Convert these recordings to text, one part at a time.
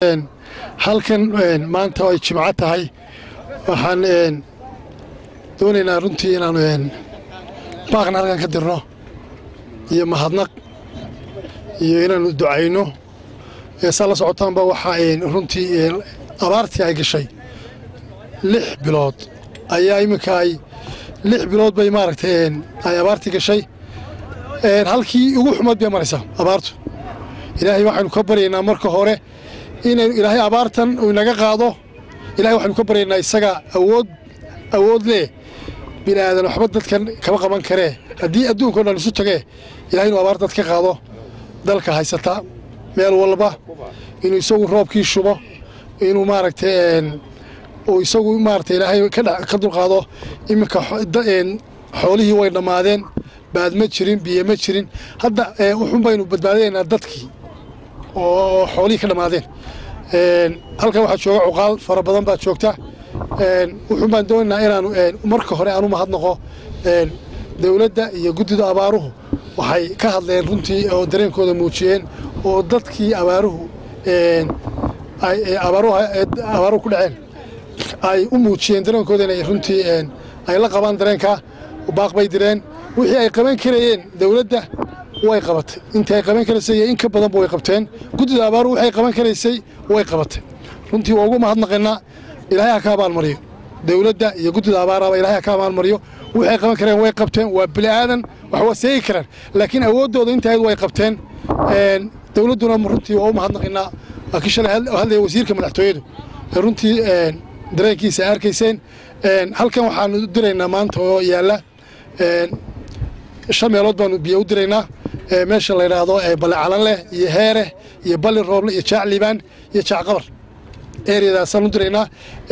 halkan maanta ay jimco tahay waxaan doonaynaa runtii inaanu baaqna halkan ka dirno iyo mahadnaq iyo inaanu ducayno saa la socotaanba waxaa runtii abaartii ay gashay lix bilood ayaa iminka ay lix bilood bay maaragtay ay abaartii gashay halkii ugu xumaad bay maraysaa abaartu ilaahay waxaynu ka baryaynaa marka hore inaynu ilaahay abaartan uu inaga qaado ilahay waxaynu ka baryaynaa isaga awood awood leh bini aadan waxba dadkan kama qaban karee haddii adduunkao dhan isu tagee ilahay inuu abaar dad ka qaado dalka haysata meel walba inuu isagu roobkii shubo inuu maaragtay uu isagu maaragtay ilaahay ka dulqaado iminka xoolihii way dhammaadeen baad ma jirin biyo ma jirin hadda wuxuun baynu badbaadinaynaa dadkii oo xoolihii ka dhammaadeen halkan waxaa jooga cuqaal fara badan baa joogta wuxuun baan doonaynaa inaanu marka hore aanu mahadnaqo dowladda iyo guddida abaaruhu waxay ka hadleen runtii oo dareenkooda muujiyeen oo dadkii abaaruhu abaaruhu ku dhaceen ay u muujiyeen dareenkooda inay runtii ay la qabaan dareenkaa baaq bay direen wixii ay qaban karayeen dowladda way qabatay intii ay qaban karaysay iyo in ka badanba way qabteen guddida abaaruhu waxay qaban karaysay way qabatay runtii waa ugu mahadnaqaynaa ilaahay ha ka abaalmariyo dowladda iyo guddida abaaraba ilahay ha ka abaalmariyo waxay qaban kareen way qabteen waa bini aadan wax waa seegi karaan laakiin awooddooda intayd way qabteen dowladduna runtii waa u mahadnaqaynaa waa kii shalay hadlaya wasiirka madaxtooyadu runtii dareenkiisa arkayseen halkan waxaanu diraynaa maanta oo yaalla shan meelood baanu biyo u diraynaa meesha la yidhaahdo balle calanleh iyo heereh iyo balli rooble iyo jaac liibaan iyo jaac qabar eryadaasaan u diraynaa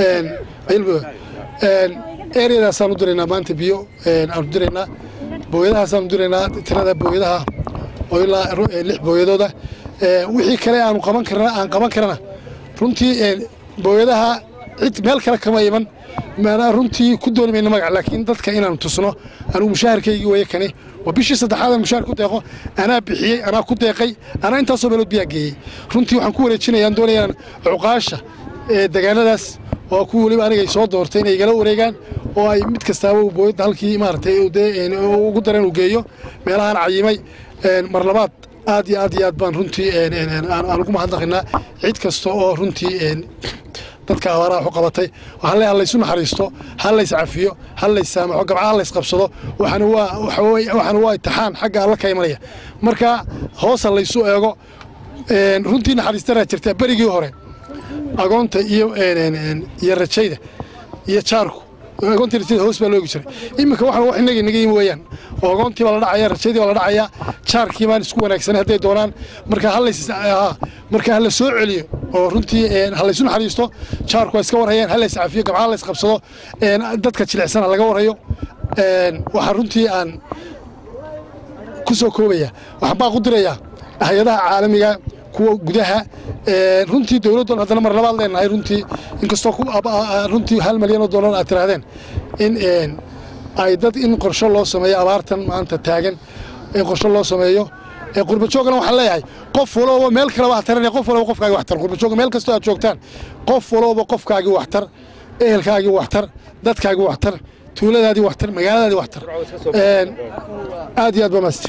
eryadaasaan u diraynaa maanta biyo aanu diraynaa booyadahaasaan u diraynaa tirada booyadaha oo ilaa lix booyadooda wixii kale aanu qaban karna aan qaban karana runtii booyadaha cid meel kale kama iman maanaa runtii ku dooni mayna magac laakiin dadka inaanu tusno anugu mushaharkaygii weeye kani waa bishii saddexaad aan mushaar ku deeqo anaa bixiyey anaa ku deeqay anaa intaasoo meelood biyaa geeyey runtii waxaan ku wareejinaya aan doonaya inaan cuqaasha deegaanadaas oo ku weliba aniga ay soo doortay inay igala wareegaan oo ay mid kastaaba booyadda halkii maaragtay ugu dareen uu geeyo meelahaan cayimay mar labaad aad iyo aad iyo aad baan runtii aan ugu mahadnaqaynaa cid kasta oo runtii dadka abaaraha waxu qabatay waxaan leeyahay laysu naxariisto ha lays cafiyo ha lays saamaxo gabcaha ha lays qabsado waxaana waa waxaana waa itixaan xagga alla ka imanaya marka hoosa laysu eego runtii naxariistanaa jirta berigii hore agoonta iyo iyo rajayda iyo jaarku agoontii rajayda hoos baa loogi jiray iminka waxaan wax inaga inaga yimi weeyaan oo agoontii baa la dhacaya rajaydii baa la dhacaya jaarkii baan isku wanaagsanay hadday doonaan marka halays marka hala soo celiyo oo runtii halaysu naxariisto jaarku waa iska warhayaan halays cafiyo gabcaha lays qabsado dadka jilicsan laga warhayo waxaa runtii aan ku soo koobaya waxaan baa ku dirayaa hay-adaha caalamiga kuwa gudaha runtii dowladdan haddana mar labaad leenahay runtii inkastoo runtii hal milyan oo dollar aad tiraahdeen in ay dad in qorsho loo sameeyo abaartan maanta taagan in qorsho loo sameeyo qurbajoogana waxaan leeyahay qof walooba meel kaleba ha taranaya qof walooba qofkaagii waxtar qurbajooga meel kastoo aad joogtaan qof walooba qofkaagii waxtar ehelkaagii waxtar dadkaagii waxtar tuuladaadii waxtar magaaladaadii waxtar aad iyo aad baa maasti